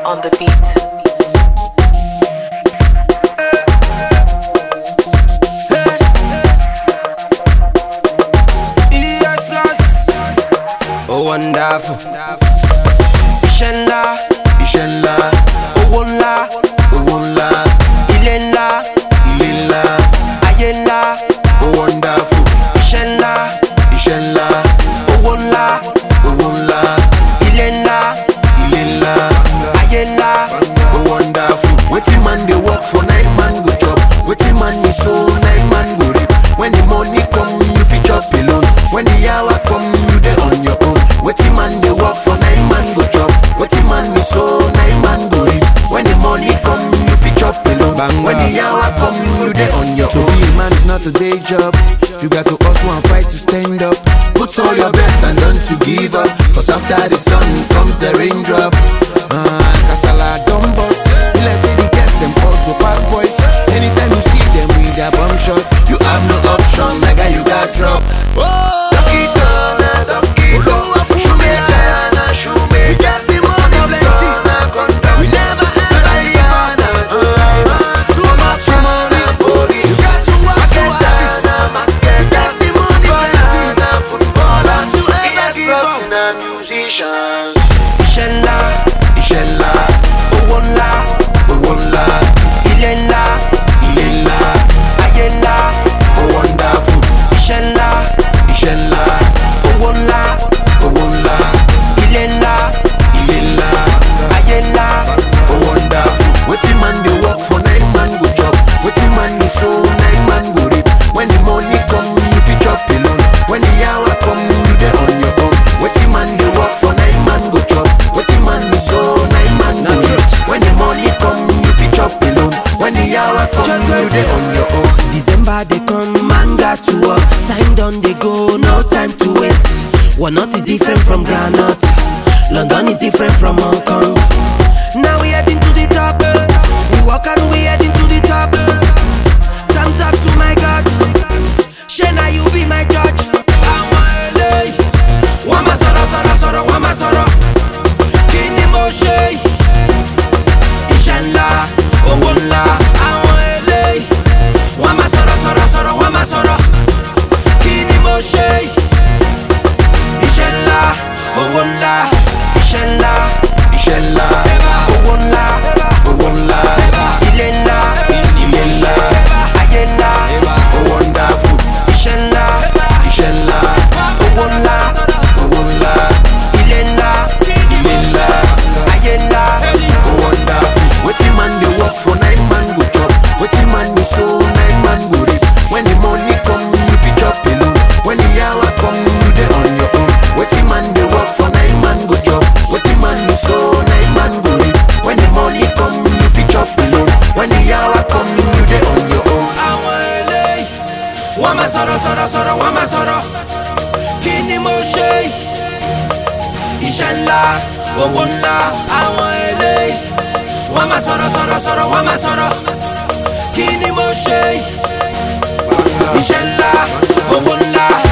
on the beat. ES Plus. Oh, wonderful. Iṣẹ́ ńlá, iṣẹ́ ńlá owó ńlá, owó ńlá ilé ńlá, ilé ńlá ayé ńlá. ó wonderful Iṣẹ́ ńlá, iṣẹ́ ńlá owó ńlá, owó ńlá ilé ńlá, ilé ńlá ayé ńlá. ó wonderful wetin man dey work for nine man go chop wetin man dey sow nine man go reap when the money come you fit chop alone when the yawa come you dey on your own wetin man dey work for nine man go chop wetin man dey sow nine man go reap when the money come you fit chop alone when the yawa come you dey on your own. to be a man is not a day job you got to hustle and fight to stand up put all your best and don't to give up cause after the sun comes the raindrop. Ah, kasala don burst. Be like say the girls them also pass boys. Anytime you see them with their bum shots, you have no option. Nigga, you got drop. Olúwa fún mi láyà. We get the money plenty. We never ever give up. Ah, too much money. You got to work to have it. We get the money plenty. Don't you ever give up. Iṣẹ́ ńlá, Iṣẹ́ ńlá, owó ńlá, owó ńlá, ilé ńlá, ilé ńlá, ayé ńlá. ó wonderful. Iṣẹ́ ńlá, Iṣẹ́ ńlá, owó ńlá, owó ńlá, ilé ńlá, ilé ńlá, ayé ńlá. ó wonderful. Wetin man dey work for nine man go chop, wetin man dey sow nine man go reap. When the money come, you fit chop alone. When the yawa come, you dey on your own. Wetin man dey work for nine man go chop, wetin man dey sow nine man go reap. When the money come, you fit chop alone. When the yawa come, you dey on your own. December they come, man got to work. Time done they go, no time to waste. Walnut is different from granite. London is different from Hong Kong. Now we heading to the top. eh. We walk and we heading to the top. eh. Thumbs up to my God. Shana, you be my judge. Àwọn eléyìí, wọ́n máa sọ̀rọ̀ sọ̀rọ̀ sọ̀rọ̀, wọ́n máa sọ̀rọ̀. Kí ni mo ṣe? Iṣẹ́ ńlá, owó ńlá. Àwọn eléyìí, wọ́n máa sọ̀rọ̀ sọ̀rọ̀ sọ̀rọ̀, wọ́n máa sọ̀rọ̀. Kí ni mo ṣe? Iṣẹ́ ńlá, owó ńlá. Iṣẹ́ ńlá, Iṣẹ́ ńlá, owó ńlá. owó ńlá, Ilé ńlá, ilé ńlá, ayé ńlá. ó wonderful. Iṣẹ́ ńlá, Iṣẹ́ ńlá, owó ńlá. owó ńlá, Ilé ńlá, ilé ńlá. ayé ńlá. Oh, wonderful. Wetin man dey work for nine man go chop. Wetin man dey sow nine man go reap. When the money come, you fit chop alone. When the yawa come, you dey on your own. Wetin man dey work for nine man go chop. Wetin man dey sow nine man go reap. When the money come, you fit chop alone. When the yawa come, you dey on your own. Àwọn eléyìí, wọ́n máa sọ̀rọ̀ sọ̀rọ̀ sọ̀rọ̀, wọ́n máa sọ̀rọ̀. Kí ni mo ṣe? Iṣẹ́ ńlá, owó ńlá. Àwọn eléyìí, wọ́n máa sọ̀rọ̀ sọ̀rọ̀ sọ̀rọ̀, wọ́n máa sọ̀rọ̀. Kí ni mo ṣe? Iṣẹ́ ńlá, owó ńlá.